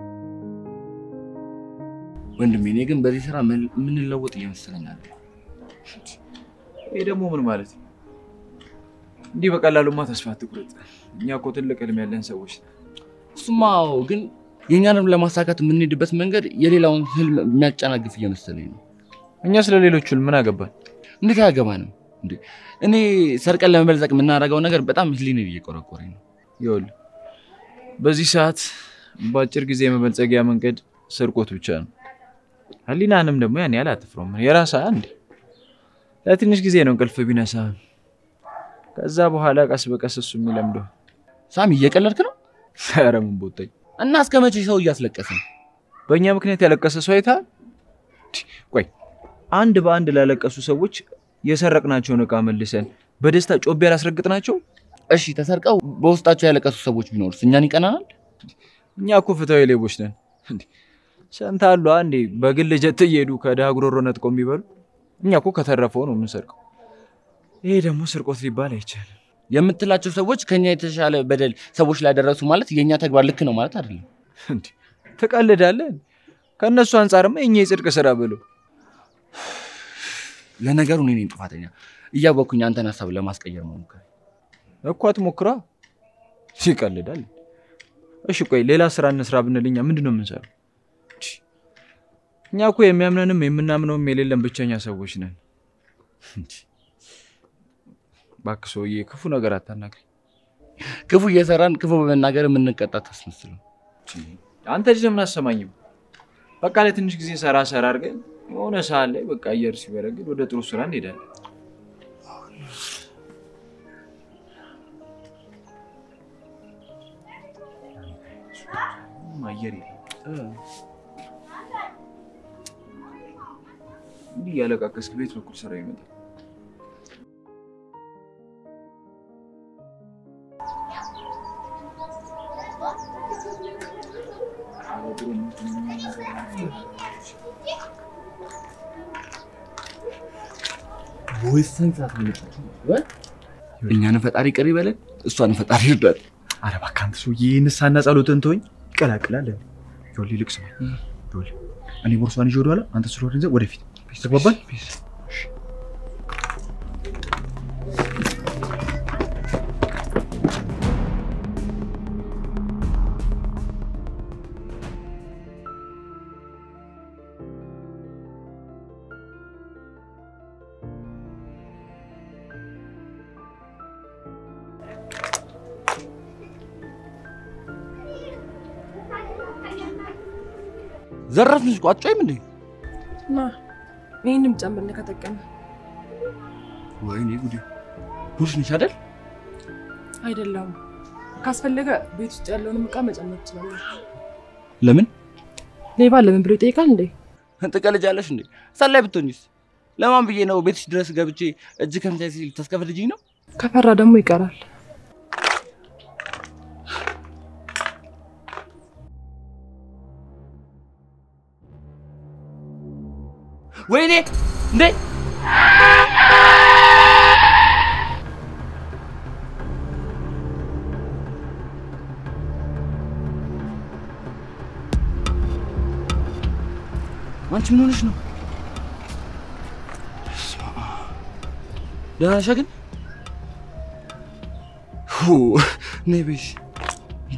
ወንድሜ እኔ ግን በዚህ ስራ የምንለወጥ እየመሰለኝ አለ። ይህ ደግሞ ምን ማለት ነው? እንዲህ በቀላሉማ ተስፋ አትቁረጥ። እኛ እኮ ትልቅ ህልም ያለን ሰዎች ነን። እሱማ አዎ፣ ግን የእኛንም ለማሳካት የምንሄድበት መንገድ የሌላውን ህልም የሚያጨናግፍ እየመሰለኝ ነው። እኛ ስለ ሌሎቹ ህልም ምን አገባን? እንዴት አያገባንም እንዴ? እኔ ሰርቀን ለመበልጸግ የምናደርገው ነገር በጣም ህሊኔን እየቆረቆረኝ ነው። ይኸውልህ በዚህ ሰዓት በአጭር ጊዜ የመበልጸጊያ መንገድ ስርቆት ብቻ ነው። ህሊናንም ደግሞ ያን ያህል አትፍረውም። የራስህ አንዴ ለትንሽ ጊዜ ነው እንቅልፍ ቢነሳህም፣ ከዛ በኋላ ቀስ በቀስ እሱ የሚለምደው። ሳሚ እየቀለድክ ነው? ኧረ ምን ቦታኝ እና እስከ መቼ ሰው እያስለቀስን? በእኛ ምክንያት ያለቀሰ ሰው አይተሃል? ቆይ አንድ በአንድ ላለቀሱ ሰዎች የሰረቅናቸውን እቃ መልሰን በደስታ ጮቤ ያላስረግጥናቸው? እሺ ተሰርቀው በውስጣቸው ያለቀሱ ሰዎች ቢኖሩስ እኛን ይቀናናል? እኛ እኮ ፍትሃዊ ሌቦች ነን። ሰንታሉ አንዴ በግል ጀት እየሄዱ ከድሃ ጉሮሮ ነጥቆ የሚበሉ እኛ እኮ ከተረፈው ነው የምንሰርቀው። ይሄ ደግሞ ስርቆት ሊባል አይቻልም። የምትላቸው ሰዎች ከኛ የተሻለ በደል ሰዎች ላይ ደረሱ ማለት የእኛ ተግባር ልክ ነው ማለት አይደለም። እንዴ ትቀልዳለህ? ከእነሱ አንጻርማ የኛ የጽድቅ ስራ ብለው ለነገሩ እኔ ነኝ ጥፋተኛ። እያወቅኩኝ አንተን ሀሳብ ለማስቀየር መሞከር እኮ አትሞክራ። ይቀልዳል። እሺ ቆይ ሌላ ስራ እንስራ ብንል እኛ ምንድን ነው የምንሰራው? እኛ እኮ የሚያምነንም የምናምነውም የሌለን ብቸኛ ሰዎች ነን። እባክህ ሰውዬ ክፉ ነገር አታናግረኝ። ክፉ እየሰራን ክፉ በመናገር የምንቀጣ ታስመስለው። አንተ ልጅ ለምን አሰማኝም? በቃ ለትንሽ ጊዜ ሰራ ሰራ አድርገን የሆነ ሰዓት ላይ በቃ አየር ሲበረግድ ወደ ጥሩ ስራ እንሄዳለን። አየር የለም። እንዲህ እያለቃቀስክ ቤት በኩል ስራ ይመጣል። እኛን ፈጣሪ ቅር ይበለን፣ እሷን ፈጣሪ ይርዳል። አረ እባክህ አንተ ሰውዬ ንስሐና ጸሎትን ተወኝ። ይቀላቅላል። ጆሊ ልቅ ስማ፣ ጆሊ እኔ ቦርሷን ይዤ ወደኋላ፣ አንተ ስሮር ይዘህ ወደፊት። ተግባባን? ዘረፍንሽ እኮ አትጮይም እንዴ? ና ይህንም ጨምርልህ ከጠቀመ ወይኔ ጉዴ! ቡሽ ነሽ አይደል? አይደለም። ካስፈለገ ቤት ውስጥ ያለውንም እቃ መጨመር ትችላለህ። ለምን ሌባ ለምን ብሎ ይጠይቃል እንዴ? ትቀልጃለሽ እንዴ? ሰላይ ብትሆኝስ? ለማን ብዬ ነው ቤትሽ ድረስ ገብቼ እጅ ከምታይ ሲል ታስከፍልጅኝ ነው? ከፈራ ደግሞ ይቀራል። ወይኔ እንዴ! አንቺ ምን ሆነሽ ነው? ደህና ነሽ ግን? ሁ ነይ ቤሽ እንዴ!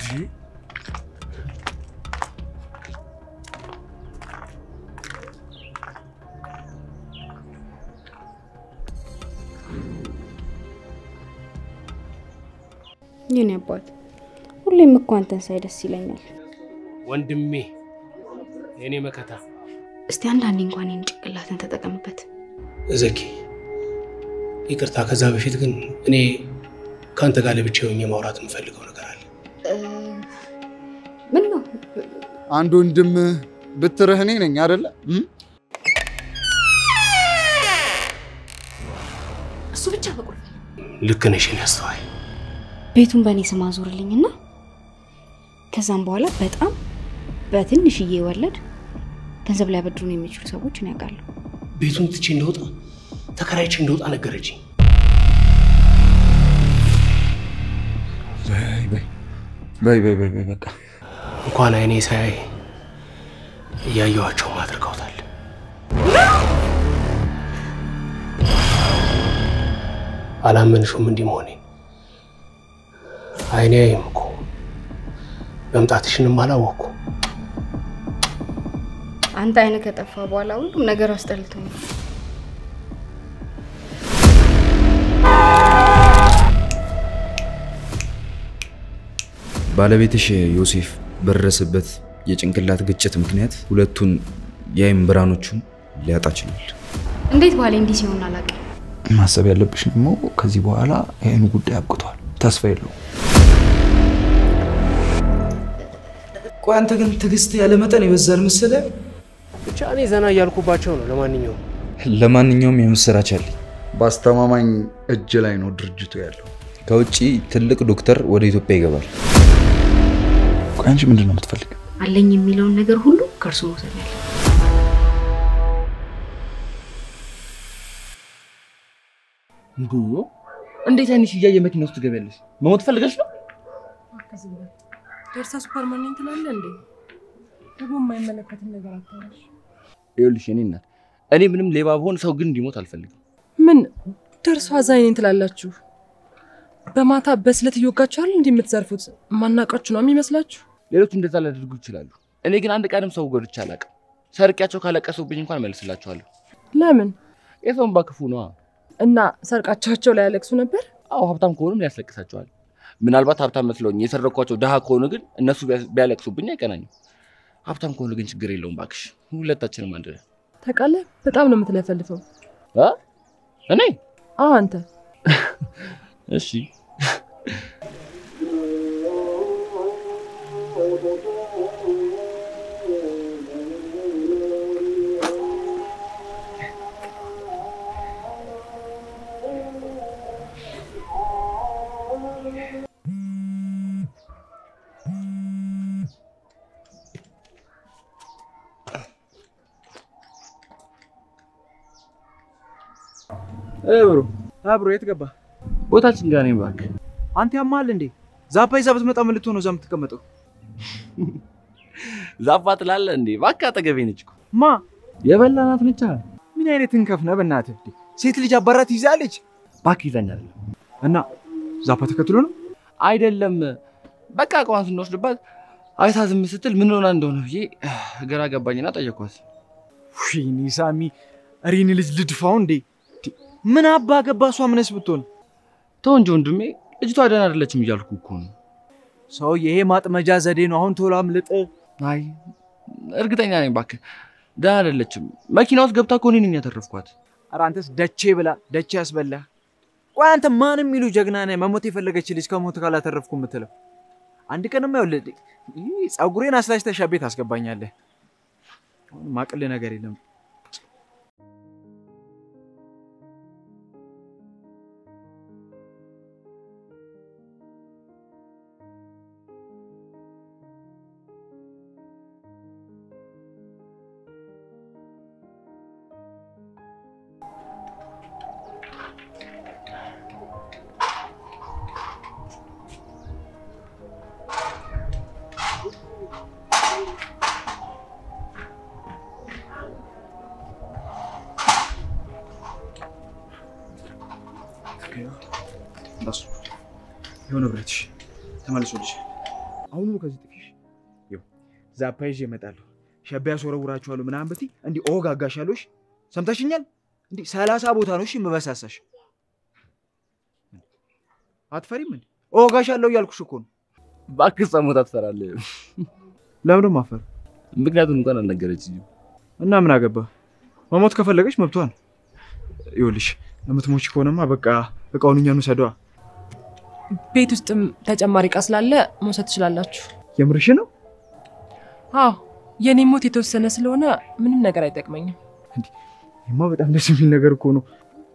የኔ አባት ሁሌም እኮ አንተን ሳይ ደስ ይለኛል። ወንድሜ የኔ መከታ እስቲ አንዳንዴ እንኳን ይህን ጭንቅላትን ተጠቀምበት። ዘኪ፣ ይቅርታ። ከዛ በፊት ግን እኔ ከአንተ ጋር ለብቻ ሆኜ ማውራት የምፈልገው ነገር አለ። ምን ነው አንድ ወንድም ብትርህ እኔ ነኝ አይደለ? እሱ ብቻ በቁልፍ ልክ ነሽ የኔ አስተዋይ። ቤቱን በእኔ ስም አዞርልኝና ከዛም በኋላ በጣም በትንሽዬ ወለድ ገንዘብ ሊያበድሩን የሚችሉ ሰዎች እኔ ያውቃለሁ። ቤቱን ትቼ እንደወጣ ተከራይቼ እንደወጣ ነገረችኝ። በይ በይ በይ በይ በይ በቃ እንኳን አይኔ ሳያይ እያየኋቸውም አድርገውታል። አላመንሹም እንዲህ መሆኔን? አይኔ አይም እኮ መምጣትሽንም አላወቅኩ። አንተ አይነ ከጠፋ በኋላ ሁሉም ነገር አስጠልቶኛል። ባለቤትሽ ዮሴፍ በደረሰበት የጭንቅላት ግጭት ምክንያት ሁለቱን የአይን ብርሃኖቹን ሊያጣ ችሏል። እንዴት ባሌ እንዲህ ሲሆን አላውቅም። ማሰብ ያለብሽ ደግሞ ከዚህ በኋላ ይህን ጉዳይ አብቅቷል፣ ተስፋ የለውም። ቆይ አንተ ግን ትዕግስት ያለ መጠን ይበዛል መሰለህ። ብቻ እኔ ዘና እያልኩባቸው ነው። ለማንኛውም ለማንኛውም የምስራች አለኝ። በአስተማማኝ እጅ ላይ ነው ድርጅቱ ያለው። ከውጭ ትልቅ ዶክተር ወደ ኢትዮጵያ ይገባል። ቆይ አንቺ ምንድን ነው የምትፈልግ? አለኝ የሚለውን ነገር ሁሉ ከእርሱ መውሰድ ያለ እንዱ እንዴት አይንሽ እያየ መኪና ውስጥ ትገቢያለሽ? መሞት ፈልገሽ ነው? ደርሳ ሱፐርማን ትላለህ እንዴ? ደግሞ የማይመለከትን ነገር አታወራሽ። ይኸውልሽ የኔ እናት፣ እኔ ምንም ሌባ ብሆን ሰው ግን እንዲሞት አልፈልግም። ምን ደርሶ አዛኝ ነኝ ትላላችሁ? በማታ በስለት እየወጋችኋል እንዲህ የምትዘርፉት ማናቃችሁ ነው የሚመስላችሁ? ሌሎች እንደዛ ሊያደርጉ ይችላሉ። እኔ ግን አንድ ቀንም ሰው ጎድቼ አላውቅም። ሰርቂያቸው ካለቀሱብኝ እንኳን መልስላቸዋለሁ። ለምን የሰውን ባክፉ ነዋ። እና ሰርቃቻቸው ላይ ያለቅሱ ነበር? አዎ ሀብታም ከሆኑም ያስለቅሳቸዋል። ምናልባት ሀብታም መስለውኝ የሰረኳቸው ድሃ ከሆኑ ግን እነሱ ቢያስ- ቢያለቅሱብኝ አይቀናኝም። ሀብታም ከሆኑ ግን ችግር የለውም ባክሽ፣ ሁለታችንም አንድ ነን። ታውቃለህ፣ በጣም ነው የምትለፈልፈው። አ? እኔ አዎ አንተ እሺ ብሮ አብሮ የት ገባ? ቦታችን ጋር ነኝ እባክህ። አንተ ያማል እንዴ? ዛፓ ይዛ ብትመጣ ምን ልትሆን ነው እዛ የምትቀመጠው? ዛፋ ትላለህ እንዴ? እባክህ አጠገቤ ነች እኮ ማ የበላናት ነቻ። ምን አይነት እንከፍ ነህ በእናትህ? እንዴ? ሴት ልጅ አባራት ይዛለች እባክህ ይዛኝ አይደለም እና ዛፓ ተከትሎ ነው አይደለም በቃ እቃዋን ስንወስድባት አይታ ዝም ስትል ምን ሆና እንደሆነ ብዬ ግራ ገባኝና ጠየኳት። ወይኔ ሳሚ፣ እሪን ልጅ ልድፋው እንዴ? ምን አባ ገባ እሷ ምንስ ብትሆን ተው እንጂ ወንድሜ፣ ልጅቷ ደህና አይደለችም እያልኩ እኮ ነው። ሰው ይሄ ማጥመጃ ዘዴ ነው። አሁን ቶሎ አምልጥ። አይ እርግጠኛ ነኝ እባክህ ደህና አይደለችም። መኪና ውስጥ ገብታ እኮ እኔ ነኝ ያተረፍኳት። ኧረ አንተስ ደቼ ብላ ደቼ ያስበላ። ቆይ አንተ ማን የሚሉ ጀግና ነህ? መሞት የፈለገች ልጅ ከሞት ካላተረፍኩ የምትለው አንድ ቀንማ ይኸውልህ ይህ ፀጉሬን አስላጭተህ ሻ ቤት አስገባኛለህ። አሁን ማቅልህ ነገር የለም። እሱ ይኸው ንብረትሽ ተመልሶልሽ። አሁኑ ከዚህ ጥፊሽ ይኸው ዛፓ ይዤ እመጣለሁ። ሸቢያ ያስወረውራችኋለሁ ምናምን ብትይ እንዲህ እወጋጋሻለሁ። እሺ ሰምተሽኛል? እንዲህ ሰላሳ ቦታ ነው እሺ የምበሳሳሽ። አትፈሪም እንዴ? እወጋሻለሁ እያልኩሽ እኮ ነው። እባክህ ጸሞታ ትፈራለህ። ለምን ማፈር? ምክንያቱም እንኳን አልነገረችኝም። እና ምን አገባ? መሞት ከፈለገች መብቷ ነው። ይኸውልሽ የምትሞች ከሆነማ በቃ እቃውን እኛን ውሰዷ። ቤት ውስጥም ተጨማሪ እቃ ስላለ መውሰድ ትችላላችሁ። የምርሽ ነው? አዎ የኔ ሞት የተወሰነ ስለሆነ ምንም ነገር አይጠቅመኝም። ይማ በጣም ደስ የሚል ነገር እኮ ነው።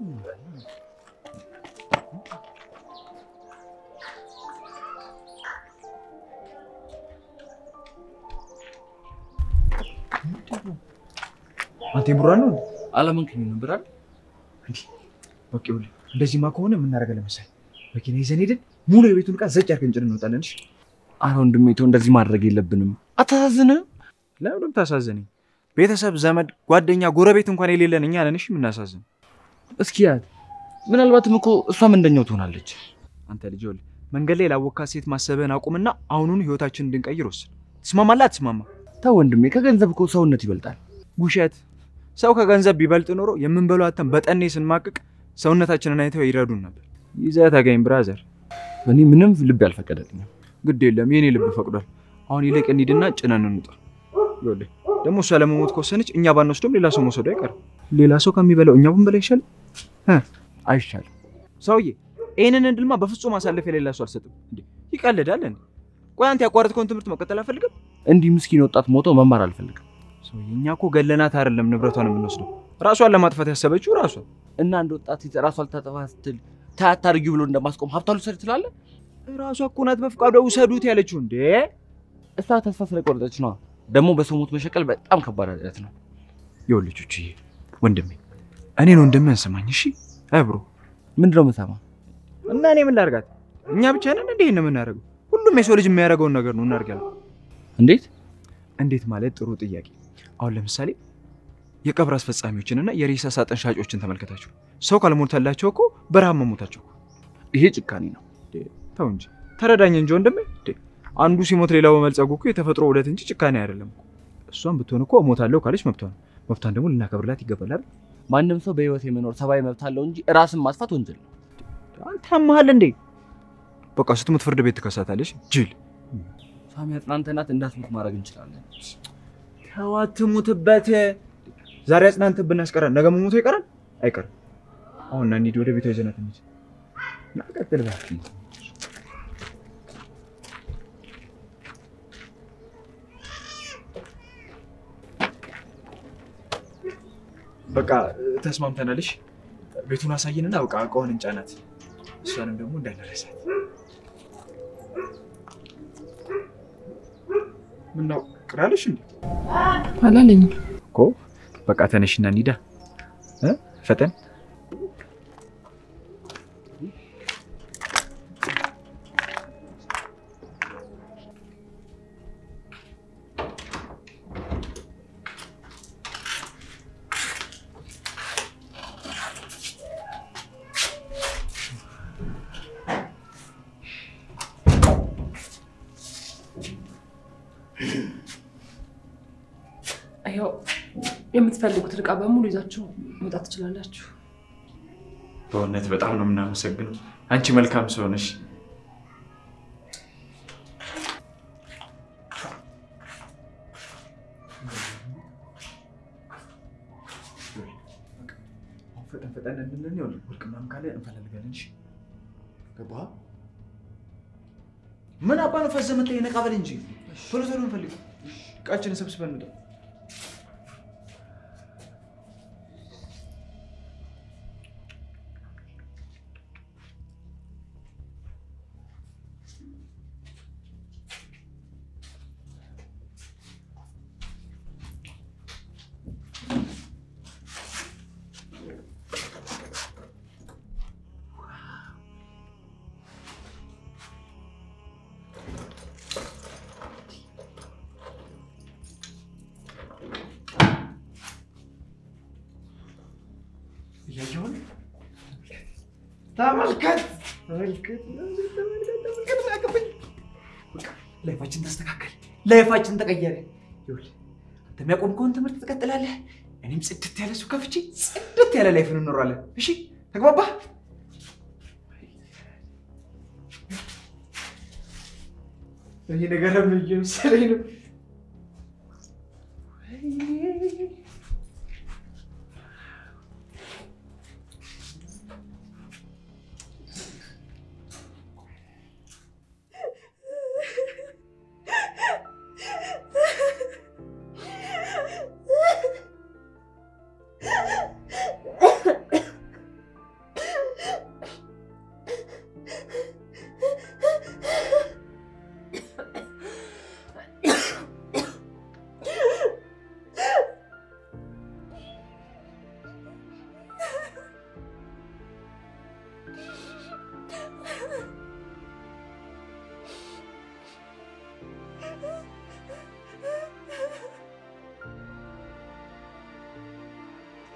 አንተ የቡራ ነው አላመንከኝም ነበር አይደል? በቃ ይኸውልህ፣ እንደዚህማ ከሆነ የምናደርገው መሰለህ መኪና ይዘን ሄደን ሙሉ የቤቱን ዕቃ ዘጭ አድርገን ጭነን እንወጣለን። እሺ ኧረ ወንድሜ ተው፣ እንደዚህ ማድረግ የለብንም። አታሳዝንም? ለምንም ታሳዘነኝ። ቤተሰብ፣ ዘመድ፣ ጓደኛ፣ ጎረቤት እንኳን የሌለን እኛ ነን። እሺ የምናሳዝን እስኪ ያት ምናልባትም እኮ እሷም እንደኛው ትሆናለች። አንተ ልጅ ይኸውልህ፣ መንገድ ላይ ላወካት ሴት ማሰብህን አቁምና አሁኑኑ ህይወታችንን እንድንቀይር ወስን። ትስማማለህ? አትስማማ? ተው ወንድሜ፣ ከገንዘብ እኮ ሰውነት ይበልጣል። ውሸት። ሰው ከገንዘብ ቢበልጥ ኖሮ የምንበለው አተን በጠኔ ስንማቅቅ ሰውነታችንን አይተው ይረዱን ነበር። ይዘህ ተገኝ ብራዘር። እኔ ምንም ልብ ያልፈቀደልኝም። ግድ የለም የኔ ልብ ፈቅዷል። አሁን ይልቅ እንሂድና ጭነን እንውጣ። ይኸውልህ ደግሞ እሷ ለመሞት ከወሰነች እኛ ባንወስዶም ሌላ ሰው መውሰዱ አይቀርም። ሌላ ሰው ከሚበላው እኛ ብንበላ ይሻል አይሻልም? ሰውዬ ይህንን እድልማ በፍጹም አሳልፍ የሌላ ሰው አልሰጥም። እንዴ ይቀልዳል እንዴ? ቆይ አንተ ያቋረጥከውን ትምህርት መቀጠል አፈልግም? እንዲህ ምስኪን ወጣት ሞቶ መማር አልፈልግም። ሰውዬ እኛ እኮ ገለናት አይደለም ንብረቷን የምንወስደው ራሷን ለማጥፋት ያሰበችው ራሷ እና አንድ ወጣት ሴት ራሷ ልታጠፋ ስትል ታያታርጊው ብሎ እንደማስቆም ሀብቷ ልውሰድ ትላለህ? ራሷ እኮ ናት በፍቃዷ ውሰዱት ያለችው። እንዴ እሷ ተስፋ ስለቆረጠች ነዋ። ደግሞ በሰው ሞት መሸቀል በጣም ከባድ ኃጢአት ነው። ይኸውልህ ቹቹዬ ወንድሜ እኔን ወንድምህን ስማኝ እሺ። አይ ብሮ ምንድን ነው የምሰማ? እና እኔ ምን ላድርጋት? እኛ ብቻ ነን እንዴ ነው የምናደርገው? ሁሉም የሰው ልጅ የሚያደርገውን ነገር ነው እናድርጋለን። እንዴት እንዴት ማለት ጥሩ ጥያቄ። አሁን ለምሳሌ የቀብር አስፈጻሚዎችንና የሬሳ ሳጥን ሻጮችን ተመልከታቸው። ሰው ካልሞተላቸው እኮ በረሃብ መሞታቸው። ይሄ ጭካኔ ነው። ተው እንጂ ተረዳኝ እንጂ ወንድሜ። አንዱ ሲሞት ሌላው በመልጸጉ እኮ የተፈጥሮ ውደት እንጂ ጭካኔ አይደለም እኮ። እሷን ብትሆን እኮ እሞታለሁ ካለች መብቷ ነው። መብቷን ደግሞ ልናከብርላት ይገባል አይደል? ማንም ሰው በህይወት የመኖር ሰብአዊ መብት አለው እንጂ ራስን ማጥፋት ወንጀል ነው። አንተ አምሃል እንዴ? በቃ ስትሞት ፍርድ ቤት ትከሳታለች። ጅል ሳሚ አጽናንተናት እንዳትሞት ማድረግ እንችላለን። ተው አትሙትበት። ዛሬ አጽናንተን ብናስቀራል ነገ መሞቶ ይቀራል አይቀርም። አሁን ና እንሂድ፣ ወደ ቤቷ ይዘናት እንሂድ። ና ቀጥል እባክህ። በቃ ተስማምተናልሽ። ቤቱን አሳይንና በቃ እቃውን እንጫናት። እሷንም ደግሞ እንዳንረሳት። ምነው ቅራለሽ እንዴ? አላለኝም። እኮ በቃ ተነሽና እንሂዳ እ ፈጠን ያው የምትፈልጉትን እቃ በሙሉ ይዛችሁ መውጣት ትችላላችሁ። በእውነት በጣም ነው የምናመሰግነው። አንቺ መልካም ሰው ነሽ። ፈጠን ፈጠን እንልን ይኸውልህ፣ ወርቅ ምናምን ካለ እንፈላልጋለን። እሺ ገባህ? ምን አባ ነው ፈዘህ መተህ ነቃ በል እንጂ ቶሎ ቶሎ እንፈልግ። እቃችንን ሰብስበን እንውጣ። እያየሁን ተመልከት ተመልከት ተመልከት ያቀበኝ ላይፋችን ተስተካከል፣ ላይፋችን ተቀየረ። ይኸውልህ አንተ የሚያቆምከውን ትምህርት ትቀጥላለህ፣ እኔም ጽድት ያለ ሱቅ ከፍቼ ጽድት ያለ ላይፍን እንኖራለን። እሺ ተግባባህ? ይህ ነገር ምን እየመሰለኝ ነው?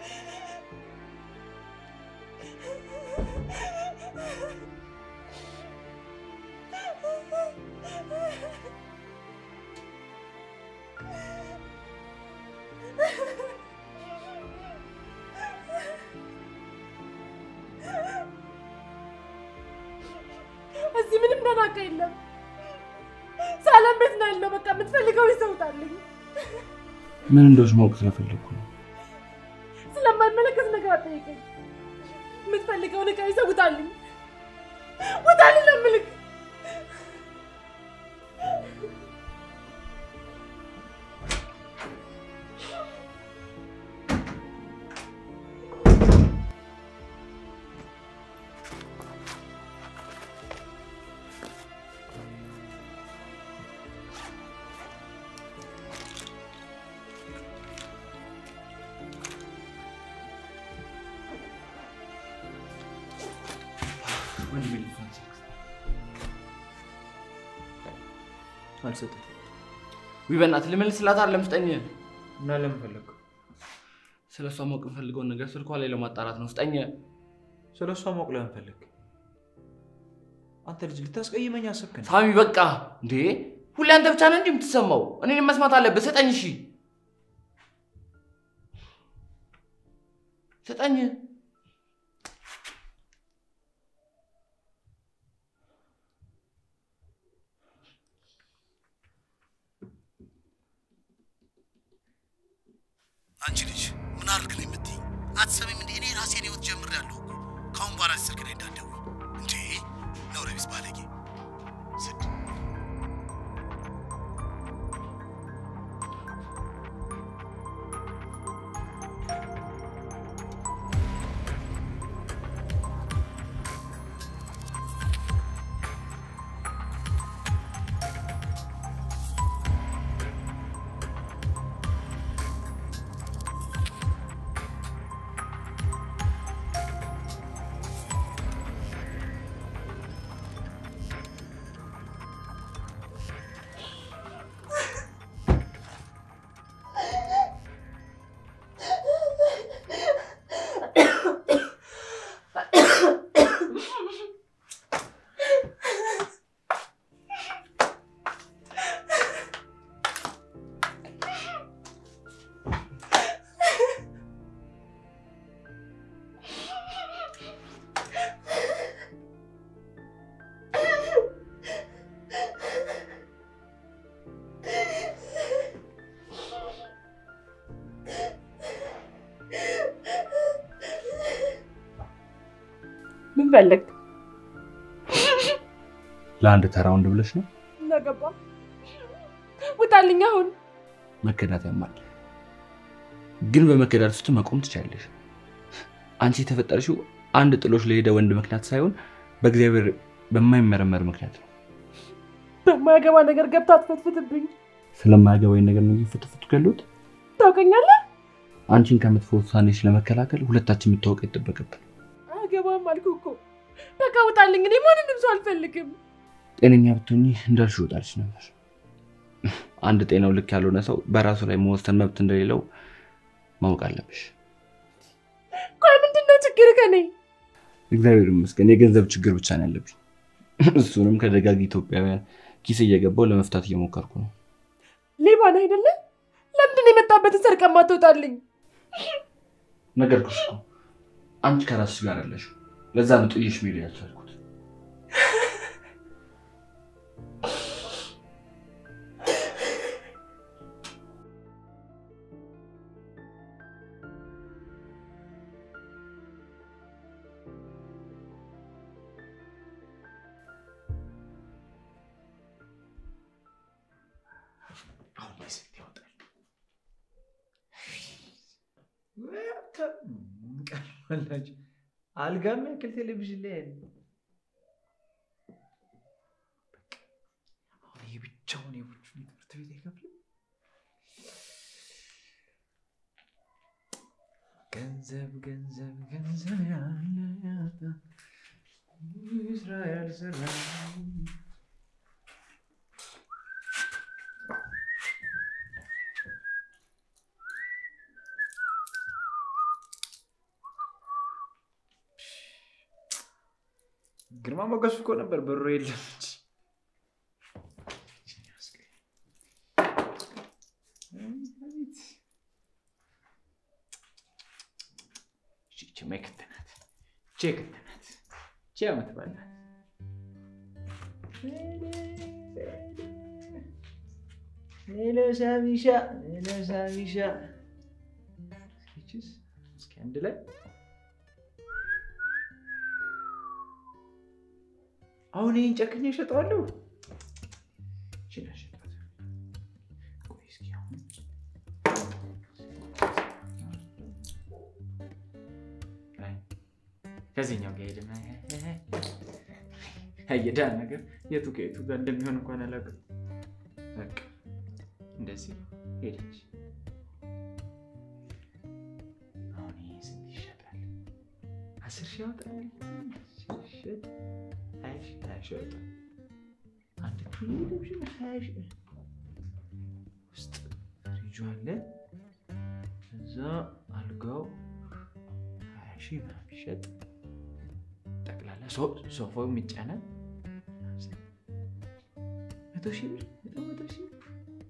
እዚህ ምንም ደናቃ የለም። ሰላም ቤት ነው ያለው። በቃ የምትፈልገው ይሰውታልኝ። ምን እንደሆነች ማወቅ ስለፈለግኩ ነው። ስለማይመለከት ነገር አጠይቀኝ። የምትፈልገውን ዕቃ ይሰውታልኝ። ውጣልኝ ነው የምልህ። አልሰጥም። ውይ በእናትህ ልመልስላት አይደለም ስጠኝ። እና ለምን ፈለግኩ? ስለ እሷ ማወቅ የምፈልገውን ነገር ስልኳ ላይ ለማጣራት ነው። ስጠኝ። ስለ እሷ ማወቅ ለምን ፈለግ? አንተ ልጅ ልታስቀይመኝ አሰብክ? እንዴ? ሳሚ በቃ እንዴ! ሁሌ አንተ ብቻ ነህ እንዲህ የምትሰማው? እኔንም መስማት አለብህ። ስጠኝ። እሺ ስጠኝ። አንቺ ልጅ ምን አድርግ ነው የምትይኝ? አትሰሚም እንዴ? እኔ ራሴን ህይወት ጀምሬያለሁ እኮ። ከአሁን በኋላ ስልክ ላይ እንዳትደውይ እንዴ! ነውረ ቢስ ባለጌ ስድ ምን ፈለግ? ለአንድ ተራ ወንድ ብለሽ ነው? እናገባ ውጣልኝ አሁን። መከዳት ያማል፣ ግን በመከዳት ውስጥ መቆም ትችላለሽ። አንቺ የተፈጠርሽው አንድ ጥሎሽ ለሄደ ወንድ ምክንያት ሳይሆን በእግዚአብሔር በማይመረመር ምክንያት ነው። በማያገባ ነገር ገብታ አትፈትፍትብኝ። ስለማያገባኝ ነገር ነው እየፈተፈቱ ያሉት። ታውቀኛለህ? አንቺን ከመጥፎ ውሳኔሽ ለመከላከል ሁለታችን የምታወቅ ይጠበቅብን። አያገባም አልኩህ እኮ። በቃ ውጣልኝ። እኔ ማንንም ሰው አልፈልግም። ጤነኛ ብትሆኚ እንዳልሽ ይወጣልሽ ነበር። አንድ ጤናው ልክ ያልሆነ ሰው በራሱ ላይ መወሰን መብት እንደሌለው ማወቅ አለብሽ። ቆይ ምንድን ነው ችግር ከኔ? እግዚአብሔር ይመስገን የገንዘብ ችግር ብቻ ነው ያለብኝ። እሱንም ከደጋግ ኢትዮጵያውያን ኪስ እየገባው ለመፍታት እየሞከርኩ ነው። ሌባን አይደለ? ለምንድን ነው የመጣበትን ሰርቀህ ማትወጣልኝ? ነገርኩሽ እኮ አንቺ ከራስሽ ጋር ያለሽ። ለዛ ነው ጥዬሽ መሄድ ያልቻልኩት። ቀርባላችሁ አልጋም ያክል ቴሌቪዥን ላይ ያለ አሁን ይህ ብቻውን የቡቹን ትምህርት ቤት አይከፍልም። ገንዘብ ገንዘብ ገንዘብ ያለ ያጣ ስራ ያልሰራ ግርማ ሞገሱ እኮ ነበር ብሩ የለም እንጂ ይቺ መክት ናት። ይቺ የክት ናት። ይቺ ዓመት በዓል ናት። ሄሎ ሳሚሻ፣ ሄሎ ሳሚሻ። ይቺስ እስኪ አንድ ላይ አሁን ይህን ጨክኜ እሸጠዋለሁ። ይቺን አልሸጣትም። ቆይ እስኪ አሁን አይ፣ ከዚህኛው ጋር ሄድም አየዳ ነገር የቱ ከየቱ ጋር እንደሚሆን እንኳን አላውቅም። በቃ እንደዚህ ሄደች። አሁን ይሄ ስንት ይሸጣል? አስር ሺህ ያወጣል። ሲሸጥ ሀያ ሺህ ሀያ ሺህ ያወጣል። አንድ ቴሌቪዥን ሀያ ሺህ ውስጥ ፍሪጁ አለ። እዛ አልጋው ሀያ ሺህ ምናምን ቢሸጥ ጠቅላላ ሶ- ሶፋው የሚጫናል መቶ ሺህ ብር መቶ መቶ ሺህ ብር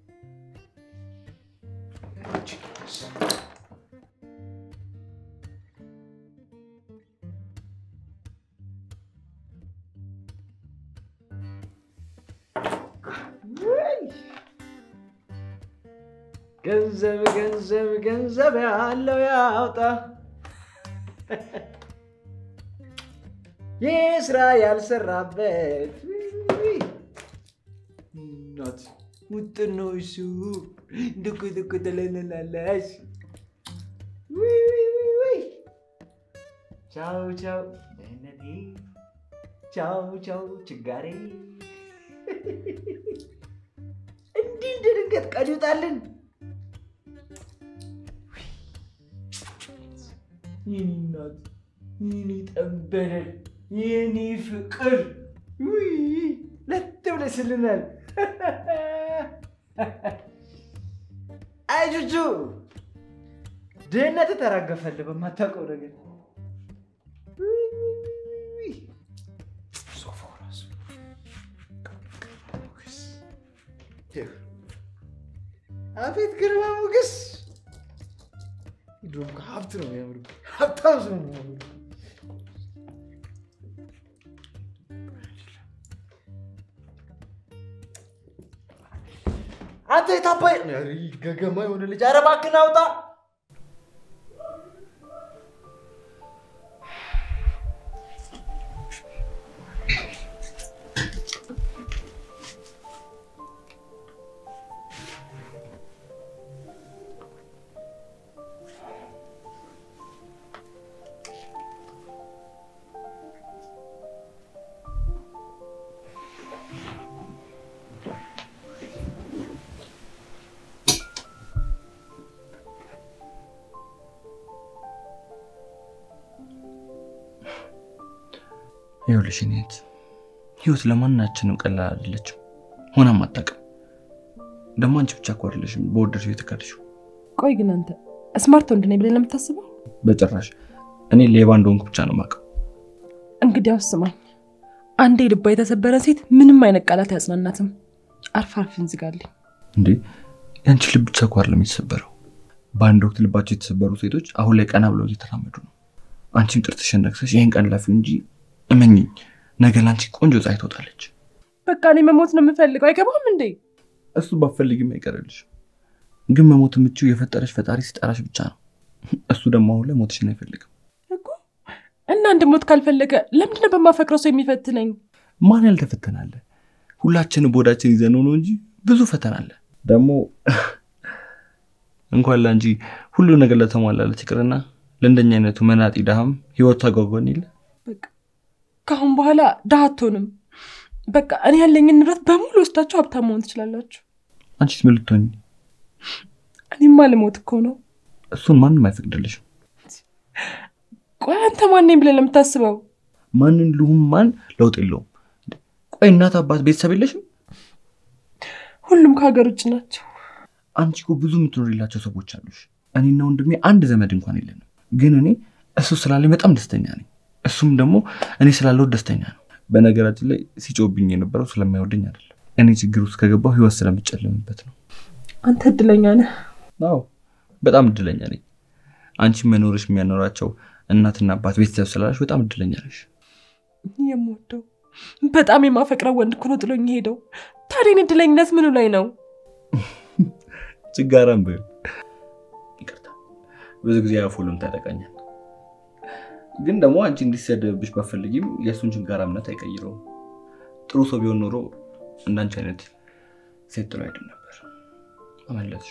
ወይ! ገንዘብ ገንዘብ ገንዘብ ያለው ያውጣ፣ ይህ ስራ ያልሰራበት ውይ! እናት ሙጥን ነው እሱ ድኩ ድኩ ትለንላለች። ውይ ውይ ውይ ውይ! ቻው ቻው ደህንነቴ፣ ቻው ቻው ችጋሬ። እንዲህ እንደ ድንገት ቀን ይውጣልን። የኔ እናት፣ የኔ ጠንበለል፣ የኔ ፍቅር ውይ ለት ብለስልናል። አይ ጁጁ ድህነት ተራገፈልህ በማታውቀው ነገር። ውይ ውይ ውይ! ሶፋው ራሱ አቤት ግርማ ሞገስ! ድሮም ከሀብት ነው የሚያምሩ ሀብታም ሰው ነው የሚያምሩ። አንተ የታባይ ኧረ ገገማ የሆነ ልጅ ኧረ እባክህን አውጣ። ይኸውልሽ የእኔ እህት ህይወት ለማናችንም ቀላል አይደለችም፣ ሆናም አታውቅም። ደግሞ አንቺ ብቻ እኮ አይደለሽም በወደድሽው የተካድሽው። ቆይ ግን አንተ ስማርት ወንድ ነኝ ብለህ ነው የምታስበው? በጭራሽ እኔ ሌባ እንደሆንኩ ብቻ ነው የማውቀው። እንግዲያውስ ስማኝ፣ አንዴ ልባ የተሰበረ ሴት ምንም አይነት ቃላት አያጽናናትም። አርፍ አርፍ እንዝጋልኝ። እንዴ የአንቺ ልብ ብቻ እኮ አይደለም የተሰበረው። በአንድ ወቅት ልባቸው የተሰበሩ ሴቶች አሁን ላይ ቀና ብለው እየተራመዱ ነው። አንቺም ጥርትሽን ነክሰሽ ይህን ቀን ላፊው እንጂ እመኝኝ፣ ነገ ለአንቺ ቆንጆ ፀሐይ ትወጣለች። በቃ እኔ መሞት ነው የምፈልገው። አይገባም እንዴ? እሱ ባፈልግም አይቀርልሽ። ግን መሞት የምችው የፈጠረሽ ፈጣሪ ሲጠራሽ ብቻ ነው። እሱ ደግሞ አሁን ላይ ሞትሽን አይፈልግም። እኮ እና እንድሞት ካልፈለገ ለምንድነው በማፈቅረው ሰው የሚፈትነኝ? ማን ያልተፈተናለ? ሁላችንም ቦዳችን ይዘነው ነው እንጂ ብዙ ፈተና አለ። ደግሞ እንኳን ለአንቺ ሁሉ ነገር ለተሟላለት ይቅርና ለእንደኛ አይነቱ መናጢ ድሃም ህይወቱ አጓጓን የለ በቃ ከአሁን በኋላ ድሃ አትሆንም። በቃ እኔ ያለኝን ንብረት በሙሉ ወስዳችሁ ሀብታም መሆን ትችላላችሁ። አንቺስ ምን ልትሆኚ? እኔማ ልሞት እኮ ነው። እሱን ማንም አይፈቅድልሽም። ቆይ አንተ ማን ነኝ ብለህ ለምታስበው? ማንን ልሁም ማን ለውጥ የለውም። ቆይ እናት አባት ቤተሰብ የለሽም? ሁሉም ከሀገር ውጭ ናቸው። አንቺ እኮ ብዙ የምትኖሪላቸው ሰዎች አሉሽ። እኔና ወንድሜ አንድ ዘመድ እንኳን የለንም። ግን እኔ እሱ ስላለኝ በጣም ደስተኛ ነኝ። እሱም ደግሞ እኔ ስላለው ደስተኛ ነው። በነገራችን ላይ ሲጮብኝ የነበረው ስለማይወደኝ አይደለም። እኔ ችግር ውስጥ ከገባው ህይወት ስለምጨልምበት ነው። አንተ እድለኛ ነህ። አዎ በጣም እድለኛ ነኝ። አንቺ መኖርሽ የሚያኖራቸው እናትና አባት ቤተሰብ ስላላሽ በጣም እድለኛ ነሽ። የምወደው በጣም የማፈቅረው ወንድ እኮ ነው ጥሎኝ ሄደው። ታዲያ እኔ እድለኝነት ምኑ ላይ ነው? ችጋራም በይው። ይቅርታ ብዙ ጊዜ አፎሎም ታጠቃኛል። ግን ደግሞ አንቺ እንዲሰደብብሽ ባፈልጊም የእሱን ችጋራ እምነት አይቀይረውም። ጥሩ ሰው ቢሆን ኖሮ እንዳንቺ አይነት ሴት ጥሎ አይድን ነበር። አመለጥሽ።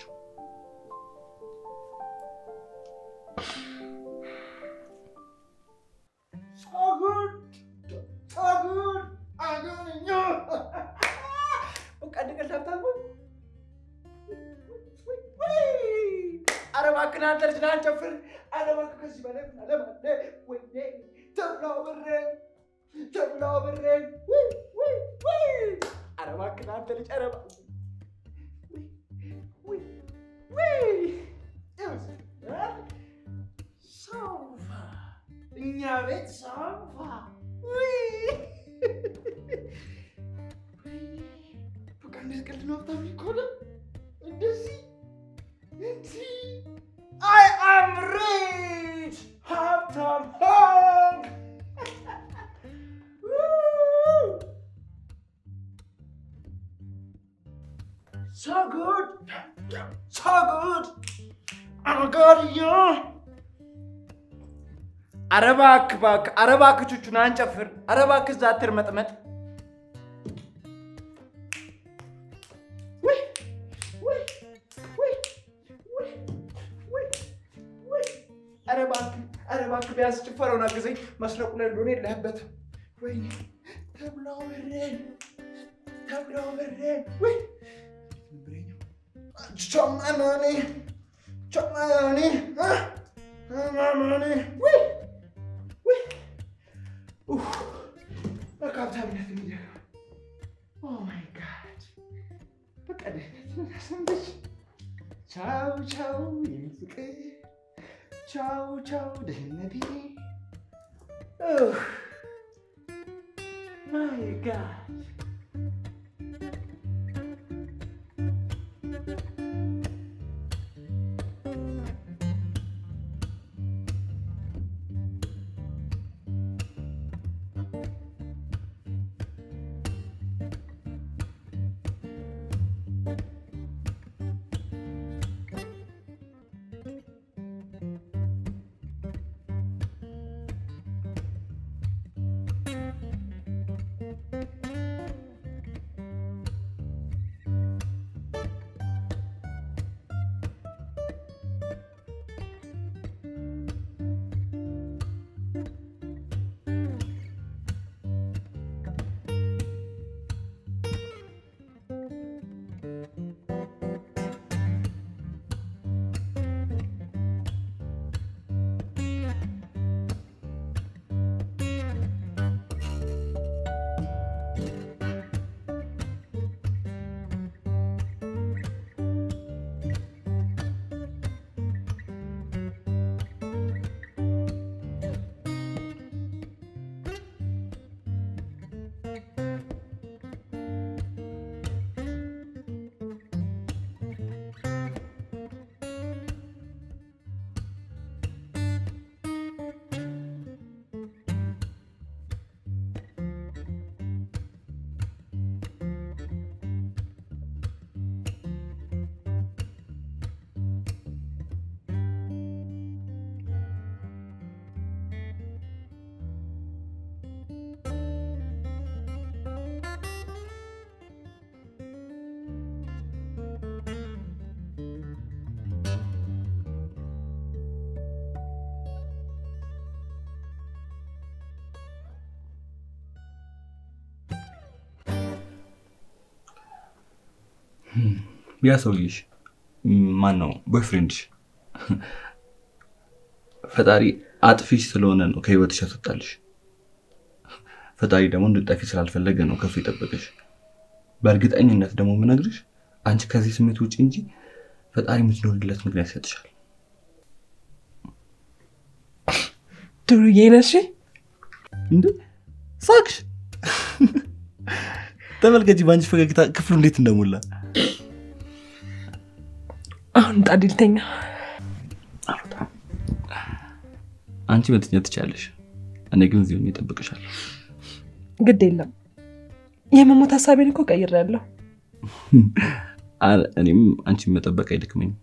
ኧረ እባክህ አንተ ልጅ ና እንጨፍር። ኧረ እባክህ ከዚህ በላይ ምን አለ ማለት ነው? ወይኔ ተብላው ብሬን ተብላው ብሬን ውይ ውይ ውይ! ኧረ እባክህ አንተ ልጅ ኧረ እባክህ ውይ ውይ! ይኸውልህ፣ ሶፋ እኛ ቤት ሶፋ ውይ! በቃ እንዴት ቀልድ ነው በጣም ይኮነ እንደዚህ እንዲህ I am rich! ሀብታም ሆንክ! Woo! So good! So good! Oh my God, yeah! ኧረ እባክህ እባክህ ኧረ እባክህ ቹቹን አንጨፍር ኧረ እባክህ እዛ አትርመጥመጥ ውይ ውይ ውይ ውይ ውይ ውይ ኧረ እባክህ ኧረ እባክህ ቢያንስ ጭፈረውን አግዘኝ መስረቁ ላይ እንደሆነ የለህበትም ወይኔ ተብላው ብሬን ተብላው ብሬን ውይ ቸማናኔ ቸማናኔ ማማኔ ውይ ውይ ኡፍ በቃ ሀብታምነት እንግዲህ ኦ ማይ ጋድ በቃ ደህንነት እናሰንብች ቻው ቻው የኔ ፍቅር ቻው ቻው ደህንነቴ ማይ ጋድ ያ ሰውዬሽ ማን ነው? ቦይፍሬንድሽ? ፈጣሪ አጥፊሽ ስለሆነ ነው ከህይወትሽ ያስወጣልሽ። ፈጣሪ ደግሞ እንድጠፊ ስላልፈለገ ነው ከሱ የጠበቀሽ። በእርግጠኝነት ደግሞ የምነግርሽ አንቺ ከዚህ ስሜት ውጭ እንጂ ፈጣሪ የምትኖርለት ምክንያት ይሰጥሻል። ድሩዬ ነሽ እንደ ሳቅሽ ተመልከቺ፣ በአንቺ ፈገግታ ክፍሉ እንዴት እንደሞላ። አሁን ጣዲልተኛ አንቺ መተኛት ትችያለሽ፣ እኔ ግን እዚሁ ሆኜ እጠብቅሻለሁ። ግድ የለም የመሞት ሀሳቤን እኮ ቀይሬያለሁ። አ- እኔም አንቺን መጠበቅ አይደክመኝም።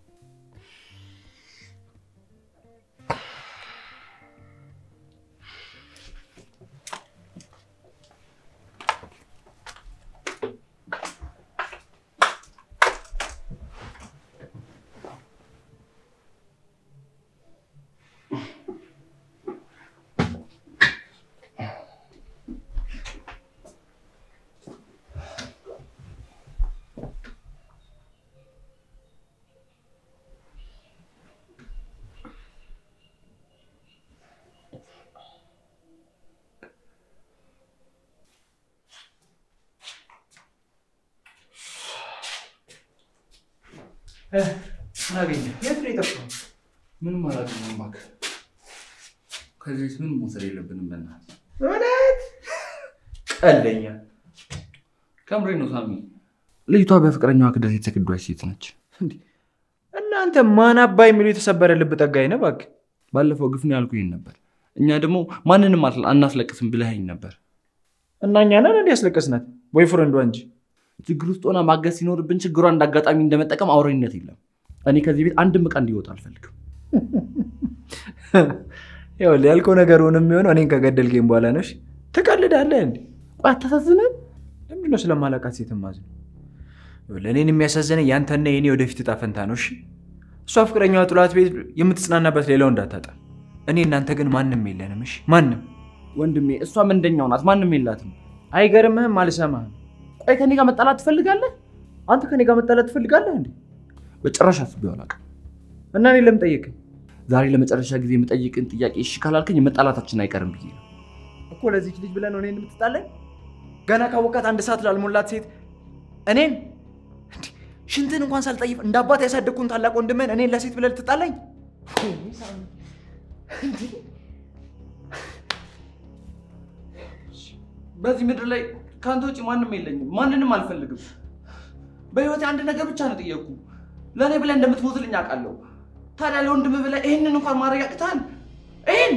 ምን አገኘህ? የት ነው የጠፋው? ምንም አላገኘሁም እባክህ። ከዚህ ቤት ምንም መውሰድ የለብንም በእናትህ። እውነት ቀለኛ። ከምሬ ነው ሳሚ። ልጅቷ በፍቅረኛዋ ክደት የተከዷች ሴት ነች። እናንተ ማን አባ የሚሉ የተሰበረ ልብ ጠጋኝ ነው እባክህ። ባለፈው ግፍ ነው ያልኩህ ይሄን ነበር። እኛ ደግሞ ማንንም አትል- አናስለቅስም ብለኸኝ ነበር። እና እኛ ነን እንዲ ያስለቀስናት ወይ ፍረንዷ እንጂ ችግር ውስጥ ሆና ማገዝ ሲኖርብን ችግሯን እንደ አጋጣሚ እንደመጠቀም አውሬነት የለም። እኔ ከዚህ ቤት አንድም ዕቃ እንዲወጣ አልፈልግም። ይኸውልህ ያልከው ነገር ሆነ የሚሆነው እኔን ከገደልከኝ በኋላ ነው። እሺ? ትቀልዳለህ እንዴ? ቆይ አታሳዝንም? ለምንድነው ስለማላውቃት ሴት ማዝነው? ይኸውልህ እኔን የሚያሳዝነኝ ያንተና የኔ ወደፊት እጣ ፈንታ ነው። እሺ? እሷ ፍቅረኛዋ ጥሏት ቤት የምትጽናናበት ሌላው እንዳታጣ። እኔ እናንተ ግን ማንም የለንም። እሺ? ማንም ወንድሜ፣ እሷ ምንደኛው ናት፣ ማንም የላትም። አይገርምህም? አልሰማህም? ቆይ ከኔ ጋር መጣላት ትፈልጋለህ? አንተ ከኔ ጋር መጣላት ትፈልጋለህ እንዴ? በጭራሽ አስቤው አላውቅም። እና እኔ ለምን ጠየቅኝ? ዛሬ ለመጨረሻ ጊዜ የምጠይቅን ጥያቄ እሺ ካላልከኝ መጣላታችን አይቀርም ብዬ ነው። እኮ ለዚች ልጅ ብለን እኔን የምትጣለኝ? ገና ካወቃት አንድ ሰዓት ላልሞላት ሴት እኔን እንዴ፣ ሽንትን እንኳን ሳልጠይፍ እንደ አባት ያሳደግኩን ታላቅ ወንድምህን እኔን ለሴት ብለህ ልትጣለኝ? በዚህ ምድር ላይ ከአንተ ውጭ ማንም የለኝም፣ ማንንም አልፈልግም። በህይወቴ አንድ ነገር ብቻ ነው ጠየቅኩ። ለእኔ ብለህ እንደምትሞትልኝ አውቃለሁ። ታዲያ ለወንድምህ ብለህ ይህንን እንኳን ማድረግ ያቅታል? ይህን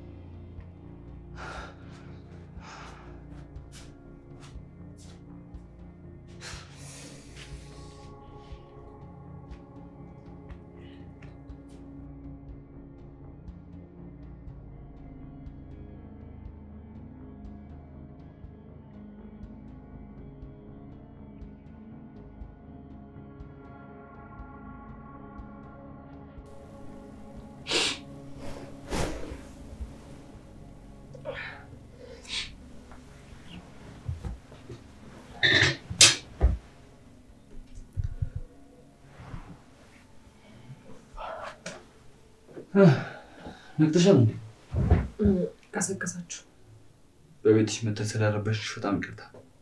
ነቅተሻል እንዴ? ቀሰቀሳችሁ። በቤትሽ መተን ስላረበሽሽ በጣም ይቅርታ።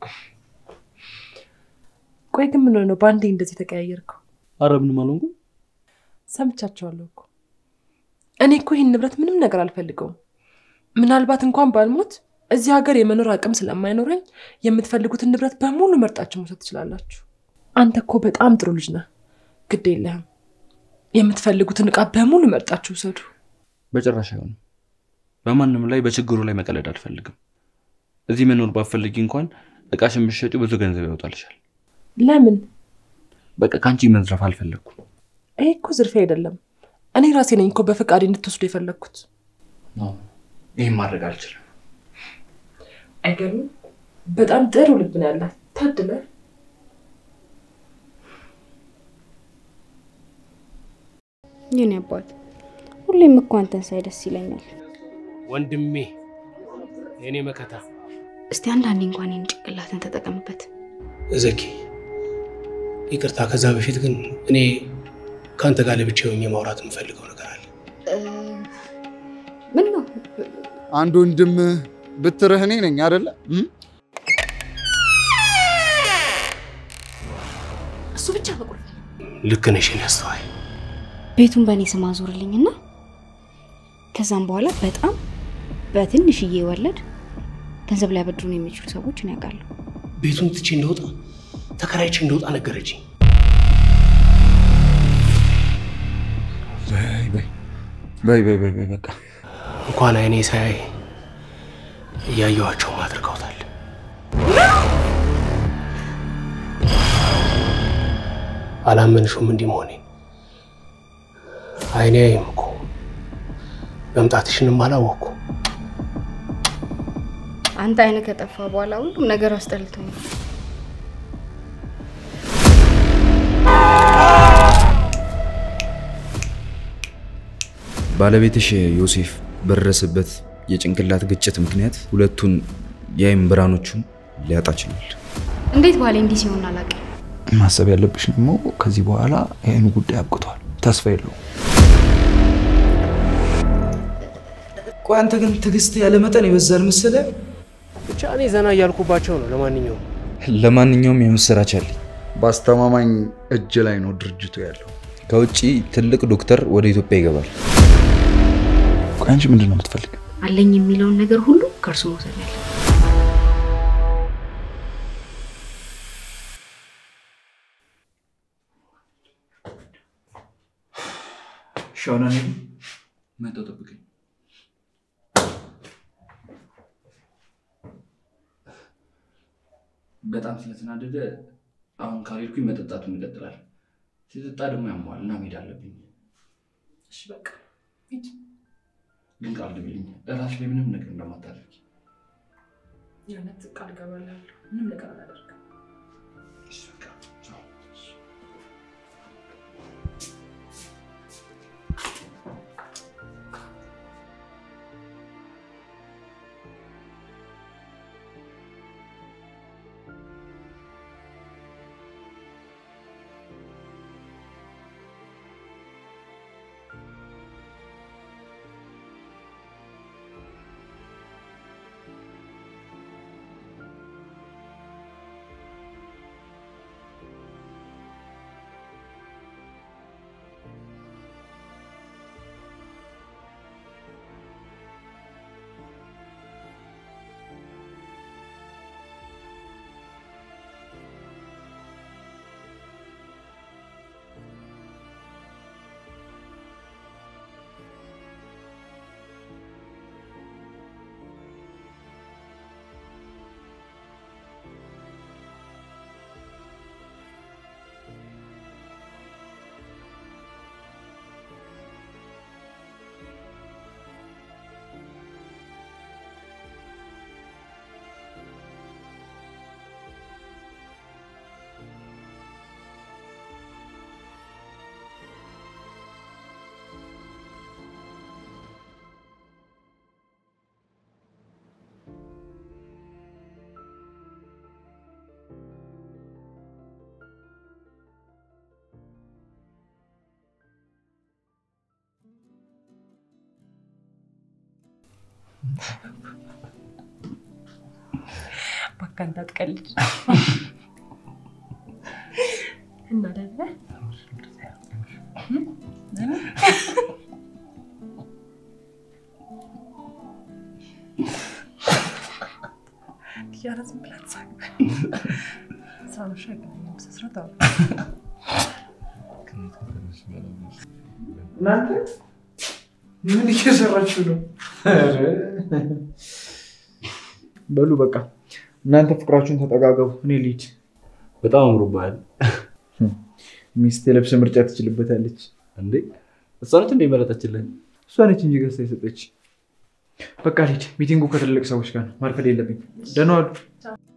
ቆይ ግን ምን ነው በአንዴ እንደዚህ ተቀያየርከው? አረ ምንም አልሆንኩም። ሰምቻቸዋለሁ እኮ እኔ እኮ ይህን ንብረት ምንም ነገር አልፈልገውም። ምናልባት እንኳን ባልሞት እዚህ ሀገር የመኖር አቅም ስለማይኖረኝ የምትፈልጉትን ንብረት በሙሉ መርጣችሁ መውሰድ ትችላላችሁ። አንተ እኮ በጣም ጥሩ ልጅ ነህ። ግድ የለህም። የምትፈልጉትን እቃ በሙሉ መርጣችሁ ውሰዱ። በጭራሽ አይሆንም። በማንም ላይ በችግሩ ላይ መቀለድ አልፈልግም። እዚህ መኖር ባፈልጊ እንኳን እቃሽን ብትሸጪው ብዙ ገንዘብ ያወጣልሻል። ለምን? በቃ ከአንቺ መዝረፍ አልፈለግኩም። ይሄ እኮ ዝርፊያ አይደለም። እኔ ራሴ ነኝ እኮ በፈቃድ እንድትወስዱ የፈለግኩት። ይህም ማድረግ አልችልም። አይገርምም? በጣም ጥሩ ልብ ነው ያላት። ታድለ የኔ አባት ሁሌም እኮ አንተን ሳይ ደስ ይለኛል። ወንድሜ፣ የኔ መከታ እስቲ አንዳንዴ እንኳን ይህን ጭንቅላትን ተጠቀምበት። ዘኪ፣ ይቅርታ። ከዛ በፊት ግን እኔ ከአንተ ጋር ለብቻ ሆኜ ማውራት የምፈልገው ነገር አለ። ምን ነው? አንድ ወንድም ብትርህ እኔ ነኝ አደለ? እሱ ብቻ በቁልፍ ልክ ነሽ የኔ አስተዋይ። ቤቱን በእኔ ስም አዞርልኝና ከዛም በኋላ በጣም በትንሽዬ ወለድ ገንዘብ ሊያበድሩን የሚችሉ ሰዎች እኔ ያውቃለሁ። ቤቱን ትቼ እንደወጣ ተከራይቼ እንደወጣ ነገረችኝ። በይ በይ በይ በይ በይ በይ በቃ እንኳን አይኔ ሳያይ እያየኋቸውም አድርገውታል። አላመንሹም እንዲህ መሆኔን? አይኔ አይም እኮ መምጣትሽንም አላወቅኩ። አንተ አይነ ከጠፋ በኋላ ሁሉም ነገር አስጠልቶኛል። ባለቤትሽ ዮሴፍ በደረሰበት የጭንቅላት ግጭት ምክንያት ሁለቱን የአይን ብርሃኖቹን ሊያጣ ችሏል። እንዴት ባሌ እንዲህ ሲሆን አላውቅም። ማሰብ ያለብሽ ደግሞ ከዚህ በኋላ ይህን ጉዳይ አብቅቷል። ተስፋ የለውም። ቆይ አንተ ግን ትዕግስት ያለ መጠን ይበዛል መሰለህ። ብቻ እኔ ዘና እያልኩባቸው ነው። ለማንኛውም ለማንኛውም የምስራች አለኝ። በአስተማማኝ እጅ ላይ ነው ድርጅቱ ያለው። ከውጭ ትልቅ ዶክተር ወደ ኢትዮጵያ ይገባል። ቆይ አንቺ ምንድን ነው የምትፈልግ? አለኝ የሚለውን ነገር ሁሉ ከእርሱ መውሰድ ያለ ሻውና መጣሁ፣ ጠብቀኝ። በጣም ስለተናደደ አሁን ካልሄድኩኝ መጠጣቱን ይቀጥላል። ሲጠጣ ደግሞ ያሟል እና መሄድ አለብኝ። እሺ በቃ ሂድ። ግን ቃል ግቢልኝ እራስሽ ላይ ምንም ነገር እንደማታደርጊ። የእውነት ቃል እገባልሃለሁ። ምንም ነገር አላደርግም። እሺ በቃ ቻው። እባክህ አንተ አትቀልድ። እና ደግሞ ኪያራ ዝም ብላ ትሳቅ። ሳኖሻ አይገናኝም። በስነ-ስርዓት አውራ። እናንተ ምን እየሰራችሁ ነው? በሉ በቃ እናንተ ፍቅራችሁን ተጠጋገቡ፣ እኔ ልሂድ። በጣም አምሮብሃል። ሚስት የልብስ ምርጫ ትችልበታለች። እንዴ እሷ ነች እንደ መረጠችልን? እሷ ነች እንጂ ገዝታ የሰጠች። በቃ ልሂድ፣ ሚቲንጉ ከትልቅ ሰዎች ጋር ነው። ማርፈድ የለብኝ። ደህና ዋሉ።